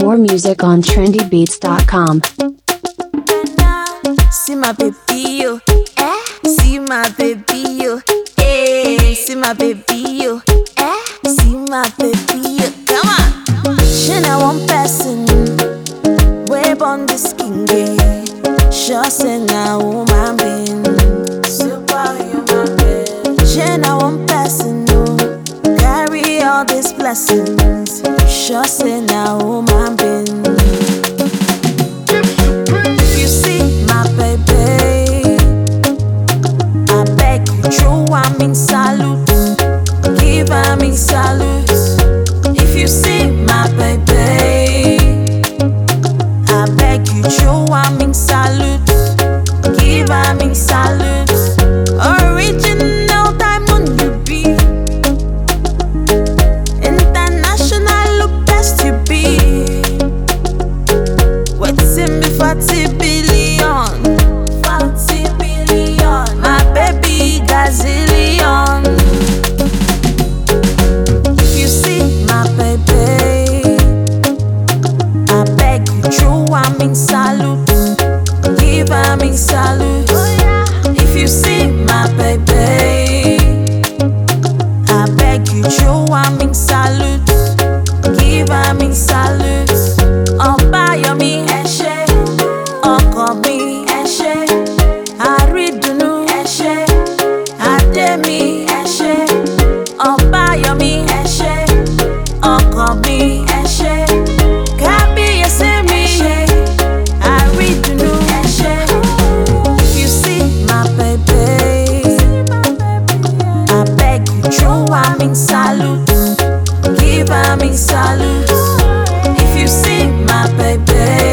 more music on trendybeats.com. See my baby, yo. Eh? See my baby, yo. Eh? See my baby, yo. Eh? See my baby, yo. Come on. She na one person. Wave on the skin, yeah. Sure say na woman being. Superhuman being. She na one person, no. Carry all these blessings. Sure say na woman being. If you see my baby, I beg you, throw am in salute, give am in salute. If you see my baby, I beg you, throw am in salute, give am in salute. Original diamond you be, international look best you be. Waiting me 40 billion. 40 billion. My baby gazillion. If you see my baby, I beg you, throw am in salute. Give am in salute. If you see my baby, I beg you, throw am in salute. Give am in salute. Ọbáyọ̀mí ẹ ṣé, ọkọ mi ẹ ṣé, àrídùnnú ẹ ṣé, àdémi ẹ ṣé. Ọbáyọ̀mí ẹ ṣé, ọkọ mi ẹ ṣé, kábíyèsí mi ṣé, àrídùnnú ẹ ṣé. If you see my baby, I beg you, throw am in salute, give am in salute. If you see my baby,